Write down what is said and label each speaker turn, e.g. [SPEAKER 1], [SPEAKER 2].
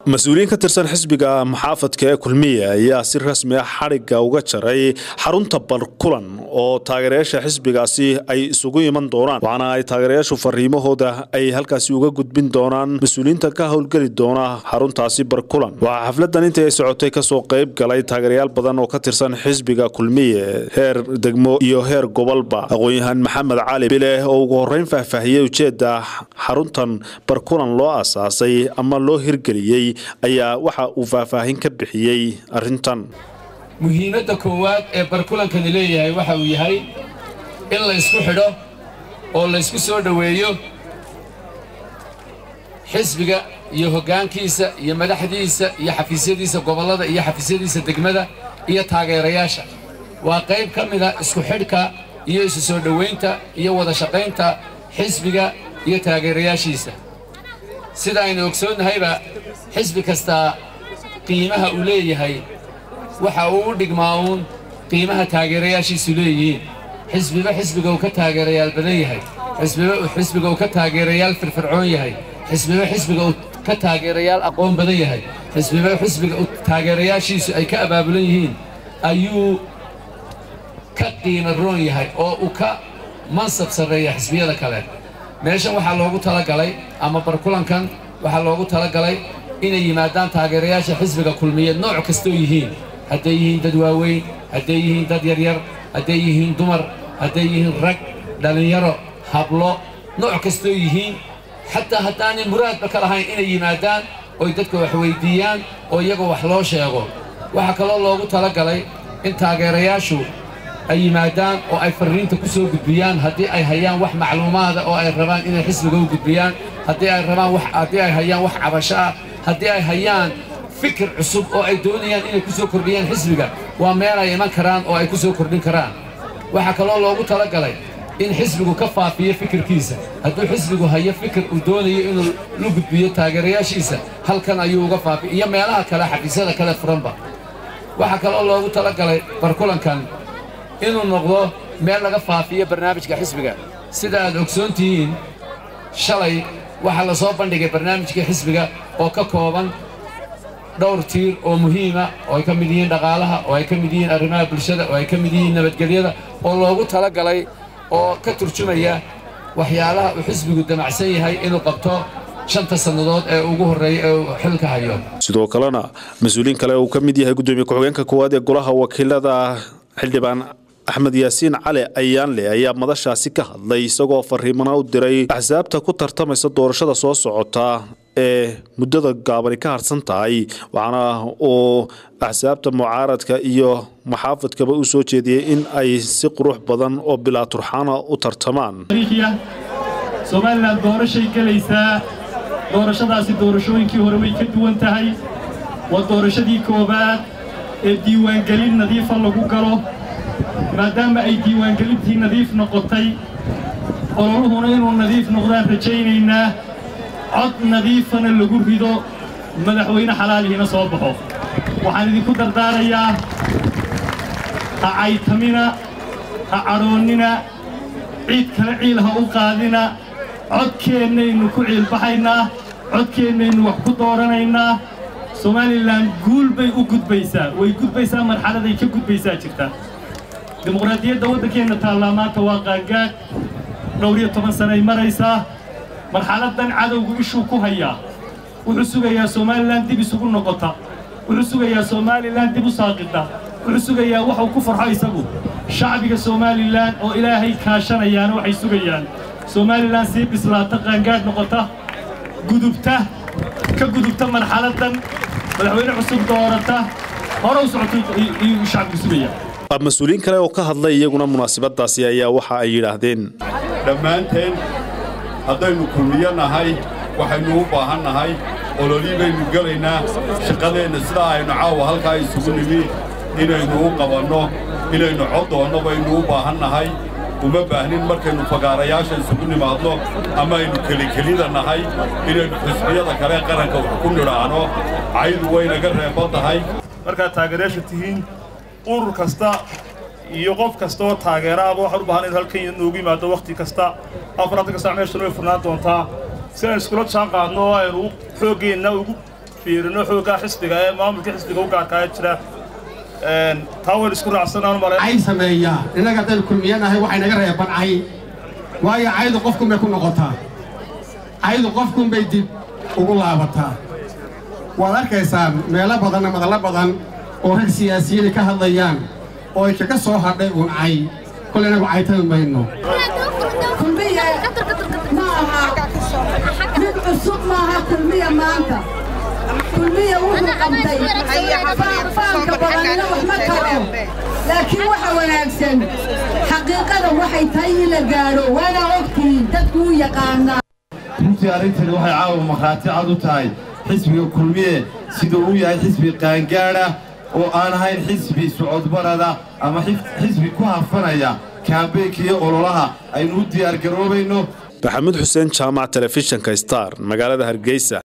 [SPEAKER 1] mas-uuliyiin ka tirsan xisbiga maxaafadka ee kulmiya ayaa si rasmi ah xadhigga uga jaray xarunta barkulan oo taageerayaasha xisbigaasi ay isugu iman doonaan waxaana ay taageerayaashu fariimahooda ay halkaasi uga gudbin doonaan mas-uuliyiinta ka howlgeli doona xaruntaasi barkulan waxaa xafladan intii ay socotay kasoo qayb galay taageerayaal badan oo ka tirsan xisbiga kulmiye heer degmo iyo heer gobolba aqoon-yahaan maxamed cali bileh oo ugu horeyn faahfaahiyey ujeedda xaruntan barkulan loo asaasay ama loo hirgeliyey ayaa waxa uu faahfaahin ka bixiyey arrintan
[SPEAKER 2] muhiimadda koowaad ee barkulankani leeyahay waxa uu yahay in la ysku xidho oo la ysku soo dhoweeyo xisbiga iyo hoggaankiisa iyo madaxdiisa iyo xafiisyadiisa gobollada iyo xafiisyadiisa degmada iyo taageerayaasha waa qayb ka mida isku xidhka iyo isu soo dhowaynta iyo wada shaqaynta xisbiga iyo taageerayaashiisa sida aynu ogsoonnahayba xisbi kastaa qiimaha uu leeyahay waxa uu u dhigmaa uun qiimaha taageerayaashiisu leeyihiin xisbiba xisbiga uu ka taageerayaal badan yahay xisbiba xisbiga uu ka taageerayaal firfircoon yahay xisbiba xisbiga uu ka taageerayaal aqoon badan yahay xisbiba xisbiga uu taageerayaashiisu ay ka abaabulan yihiin ayuu ka qiimo roon yahay oo uu ka mansab sarreeya xisbiyada kale meeshan waxaa loogu talagalay ama barkulankan waxaa loogu talagalay inay yimaadaan taageerayaasha xisbiga kulmiyeed nooc kastoo yihiin hadday yihiin dad waaweyn hadday yihiin dad yaryar hadday yihiin dumar hadday yihiin rag dhallinyaro hablo nooc kastoo yihiin xataa haddaanay muraadba ka lahayn inay yimaadaan oy dadka wax weyddiiyaan oo iyaga wax loo sheego waxaa kaloo loogu talagalay in taageerayaashu ay yimaadaan oo ay farriinta ku soo gudbiyaan haddii ay hayaan wax macluumaada oo ay rabaan inay xisbiga u gudbiyaan haddii ay rabaan wax haddii ay hayaan wax cabasho ah haddii ay hayaan fikir cusub oo ay doonayaan inay ku soo kordhiyaan xisbiga waa meel ay iman karaan oo ay ku soo kordhin karaan waxaa kaloo loogu talagalay in xisbigu ka faafiyo fikirkiisa hadduu xisbigu hayo fikir uu doonayo inuu la gudbiyo taageerayaashiisa halkan ayuu uga faafiy iyo meelaha kale xafiisyada kale furanba waxaa kaloo loogu talagalay barkulankan inuu noqdo meel laga faafiyo barnaamijka xisbiga sida aad ogsoon tihiin shalay waxaa la soo bandhigay barnaamijkii xisbiga oo ka kooban dhowr tiir oo muhiima oo ay ka mid yihiin dhaqaalaha oo ay ka mid yihiin arrimaha bulshada oo ay ka mid yihiin nabadgelyada oo loogu talagalay oo ka turjumaya waxyaalaha uu xisbigu damacsan yahay inuu qabto shanta sannadood ee ugu horreeya ee uu xilka hayo
[SPEAKER 1] sidoo kalena mas-uuliin kale uu ka mid yahay guddoomiye ku-xigeenka koowaad ee golaha wakiilada xildhibaan axmed yaasiin cali ayaanle ayaa madashaasi ka hadlay isagoo fariimana u diray axsaabta ku tartamaysa doorashada soo socota ee muddada gaabani ka harsan tahay waxaana uu axsaabta mucaaradka iyo maxaafadkaba u soo jeediyey in ay si qurux badan oo bilaa turxaana u tartamaan
[SPEAKER 3] somalilan doorashay gelaysaa doorashadaasi doorashooyinkii hore way ka duwan tahay waa doorashadii koowaad ee diiwaangelin nadiifa lagu galo maadaama ay diiwaangelintii nadiif noqotay ololuhuna inuu nadiif noqdaan rajaynaynaa cod nadiifana lagu rido madaxweyne xalaalihiina soo baxo waxaan idinku dardaarayaa ha caytamina ha cadhoonnina ciid kale ciil ha u qaadina codkeennaynu ku ciilbaxaynaa codkeennaynu wax ku dooranaynaa somalilan guul bay u gudbaysaa way gudbaysaa marxaladay ka gudbaysaa jirta dimuqraadiyadda waddankeenna taallaa maanta waa qaangaad dhowr iyo toban sanay maraysaa marxaladdan cadowgu ishuu ku hayaa wuxuu sugayaa somalilan dib isugu noqota wuxuu sugayaa somalilan dib u saaqidda wuxuu sugayaa waxuu ku farxo isagu shacbiga somalilan oo ilaahay kaashanayaana waxay sugayaan somalilan sii bislaata qaangaadh noqota gudubta ka gudubta marxaladdan madaxweyne cusub doorata hore u socoto iyuu shacbigu sugayaa
[SPEAKER 1] mas-uuliyiin kale oo ka hadlay iyaguna munaasabadaasi ayaa waxa ay yidhaahdeen
[SPEAKER 4] dhammaanteen haddaynu kulmiyo nahay waxaynu u baahan nahay ololii baynu gelaynaa shaqadeenna sidaa aynu caawa halkaa isugu nimi inaynu u qabanno inaynu coddoonno baynu u baahan nahay uma baahnin markaynu fagaarayaasha isugu nimaadno ama aynu kelikelida nahay inaynu xisbiyada kale qaranka wax ku nidhaahno caydu waynaga reeban tahay
[SPEAKER 5] markaad taageerayaasha tihiin urur kasta iyo qof kasta oo taageeraaba waxaan u baahan in halkan noogu yimaado wakhti kasta afaranta ka sac meeshana way furnaan doontaa si aynu iskula jaan qaadno oo aynu xooggeenna ugu fiirino xooggaa xisbiga ee maamulka xisbiga u gaarkaa jira taa wayn isku raacsanaan male
[SPEAKER 6] cay sameeyaa innaga haddaynu kulmiyanahay waxay naga reeban cay waayo caydu qofkunbay ku noqotaa caydu qofkunbay dib ugu laabataa waad arkaysaan meelo badanna madallo badan oo rag siyaasiyiinay ka hadlayaan oo ay kaga soo hadhay uun cay kole inagu caytami mayno
[SPEAKER 7] kulmiye ma aha mid cusub maaha kulmiya maanta kulmiya wuxuu qabtay faanka badanina wax ma karo laakiin waxa wanaagsan xaqiiqada waxay tahay in la gaadho waana ogtihiin dadku u yaqaanaa
[SPEAKER 8] runtii arrintani waxay caawa markhaati cad u tahay xisbiga kulmiye siduu u yahay xisbi qaangaadha oo aan ahayn xisbi socodbarada ama xisbi ku hafanaya kaambeynka iyo ololaha aynu u diyaargaroobayno
[SPEAKER 1] maxamuud xuseen jaamac telefishinka star magaalada hargeysa